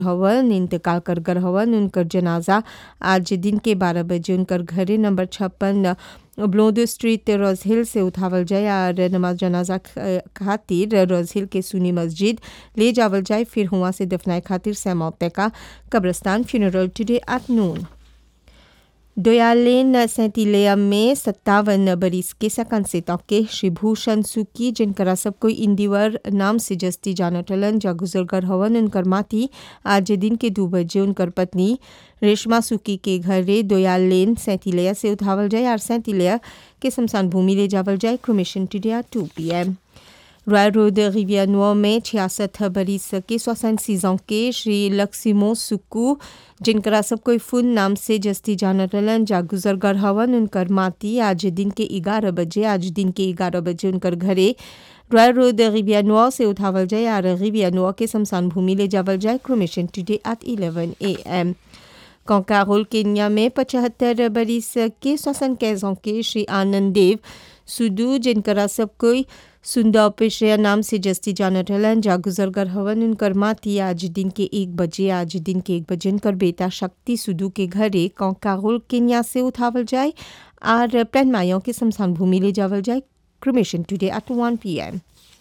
हवन इंतकाल कर गर हवन उनकर जनाजा आज दिन के बारह बजे उनकर घरे नंबर छप्पन ब्लोद स्ट्रीट रोज हिल से उठावल जाए और नमाज जनाजा ख- खातिर रोज हिल के सुनी मस्जिद ले जावल जाए फिर हुआ से दफनाए खातिर सैमौते का कब्रस्तान फ्यूनरल टुडे एट नून दोयालेन सैंतीलेया में सत्तावन बरिस के सकन से के श्री भूषण सुकी जिनकरा सब कोई इंदिवर नाम से जस्ती जानटलन जा गुजरगर हवन उनकर माती आज दिन के दो बजे उनकर पत्नी रेशमा सुकी के घरे दोयाल लेन सैंतीलेया से उठावल जाए और सैंतीलेया के शमशान भूमि ले जावल जाए cremation today at two P M Royal Road रिवियानुआ में छियासठ बरिस के सोसन सीजों के श्री लक्ष्मो सुक्कू जिनकरा सब कोई फुन नाम से जस्ती जानटलन जा गुजरगर हवन उनकर माती आज दिन के ग्यारह बजे आज दिन के ग्यारह बजे उनकर घरे रॉयल रोड रिवियानुआ से उठावल जाए और रिवियानुआ के शमशान भूमि ले जावल जाए cremation today at eleven A M कंकारोल केन्या में पचहत्तर बरिस के सोसन कैजों के श्री आनंद देव सुदू जिनकरा सब कोई सुंदर पेशया नाम से जस्ती जानत हलन जा गुजरगर हवन उनकर माती आज दिन के एक बजे आज दिन के एक बजे उनकर बेटा शक्ति सुदू के घरे कंकारोल केन्या से उठावल जाए और प्लान मायों के शमशान भूमि ले जावल जाए cremation today at one P M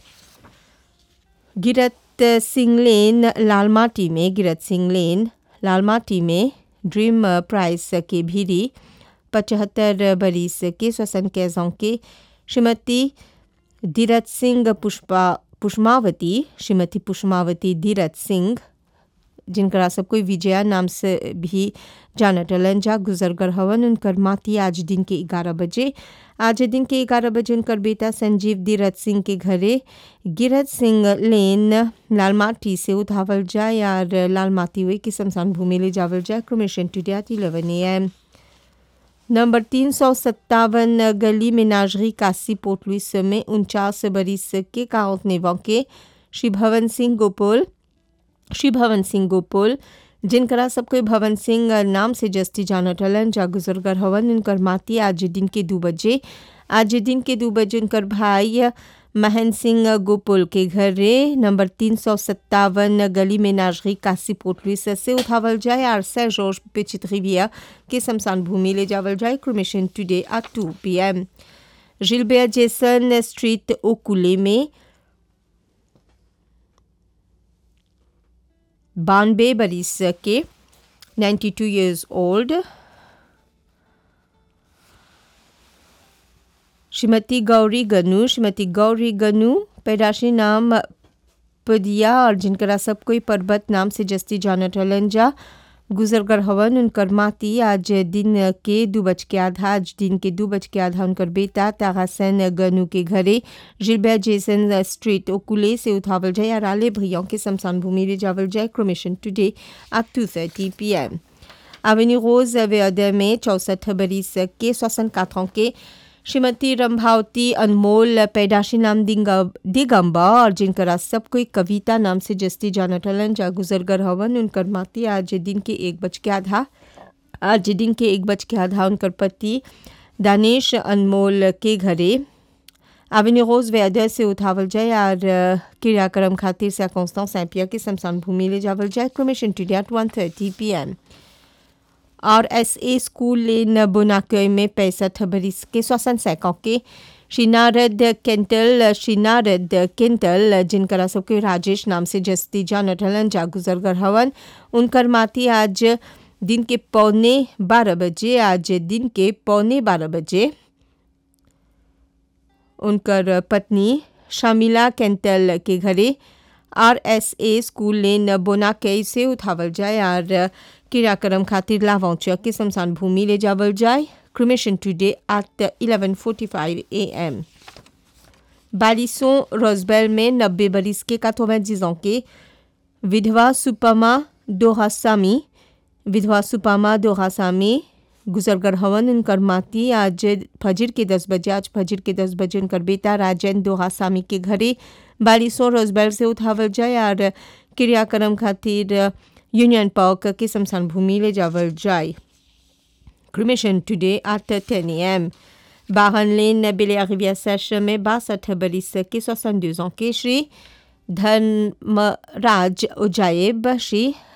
गिरत सिंह लेन लालमाटी में गिरत सिंह लेन लालमाटी में ड्रीम प्राइस के भीरी पचहत्तर बरिस के श्वसन कैजों के श्रीमती धीरज सिंह पुष्पा पुष्मावती श्रीमती पुष्मावती धीरज सिंह जिनकरा सब कोई विजया नाम से भी जानटलन जा गुजरगर हवन उनकर माती आज दिन के ग्यारह बजे आज दिन के ग्यारह बजे उनकर बेटा संजीव धीरज सिंह के घरे गिरज सिंह लेन लालमाटी से उठावल जाए और लालमाटी हुए की शमशान भूमि ले जावल जाए cremation today at eleven A M number तीन सौ सत्तावन गली मेनाजरी कासी पोर्ट लुइस में उनचास बरिस के काउंट नेवा के श्री भवन सिंह गोपोल श्री भवन सिंह गोपोल जिनकरा सब कोई भवन सिंह नाम से जस्ती जानटलन जा गुजरगर हवन उनकर माती आज दिन के दो बजे आज दिन के दो बजे उनकर भाई महन सिंह गोपुल के घरे नंबर तीन सौ सत्तावन गली में नाजरी कासी पोटलुइस से उठावल जाए और सै जॉर्ज पिचित रिविया के शमशान भूमि ले जावल जाए cremation today at two P M जिलबेयर जेसन स्ट्रीट ओकुले में बानबे बरिस के 92 years old श्रीमती गौरी गनु श्रीमती गौरी गनु पैदाशी नाम पदिया और जिनकरा सब कोई पर्वत नाम से जस्ती जानत हलन जा गुजरगर हवन उनकर माती आज दिन के दो बज के आधा आज दिन के दो बज के आधा उनकर बेटा तारासन गनु के घरे जिलबे जेसन स्ट्रीट ओकुले से उठावल जाए और आले भैयों के शमशान भूमि ले जावल जाए cremation today at two thirty P M avenue रोज वेदर में चौसठ बरिस के सोसन काथों के श्रीमती रंभावती अनमोल पैदाशी नाम दिगंबा और जिनकरा सब कोई कविता नाम से जस्ती जानटलन जा गुजरगर हवन उनकर माती आज दिन के एक बज के आधा आज दिन के एक बज के आधा उनकर पति दानिश अनमोल के घरे एवेन्यू रोज वेदर से उठावल जाए और क्रियाक्रम खातिर से कौंस्तां सैंपिया के शमशान भूमि ले जावल जाए cremation today at one thirty P M और एस ए स्कूल लेन बोनाकय में पैंसठ बरिस के सोसन सैकों के श्री नारद केंटल श्री नारद केंटल जिनकरा सबके राजेश नाम से जस्ती जानत हलन जा गुजरगर हवन उनकर माती आज दिन के पौने बारह बजे आज दिन के पौने बारह बजे उनकर पत्नी शमिला केंटल के घरे R S A school lane बोनाकय से उठावल जाए और क्रियाक्रम खातिर लावौचा के शमशान भूमि ले जावल जाए cremation today at eleven forty five A M बालिसों रोजबेल में नब्बे बरिस के कातोवें जीजों के विधवा सुपमा दोहासामी विधवा सुपमा दोहासामी गुजरगर हवन उनकर माती आज फजर के दस बजे आज फजर के दस बजे उनकर बेटा राजेंद्र दोहासामी के घरे बालिसों रोजबेल से उठावल जाए और क्रियाक्रम खातिर यूनियन पार्क के शमशान भूमि ले जावल जाए cremation today at ten am बाहन लेन बेले अरिविया सेश में बासठ बरिस के सोसन के श्री धर्मराज उजायब श्री